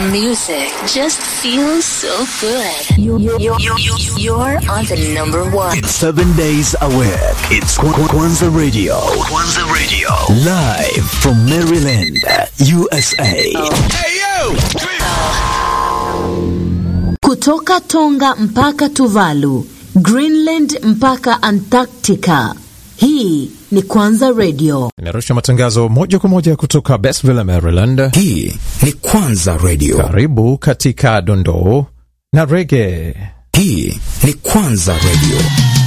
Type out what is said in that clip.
music just feels so good. You, you, you, you, you're on the number one. Seven days a week. It's Kw- Kw- Kwanza Radio. Kwanza Radio. Live from Maryland, USA. Kutoka Tonga mpaka Tuvalu, Greenland mpaka Antarctica. Hii ni Kwanza Radio. Inarusha matangazo moja kwa moja kutoka Bestville, Maryland. Hii ni Kwanza Radio. Karibu katika dondoo na rege. Hii ni Kwanza Radio.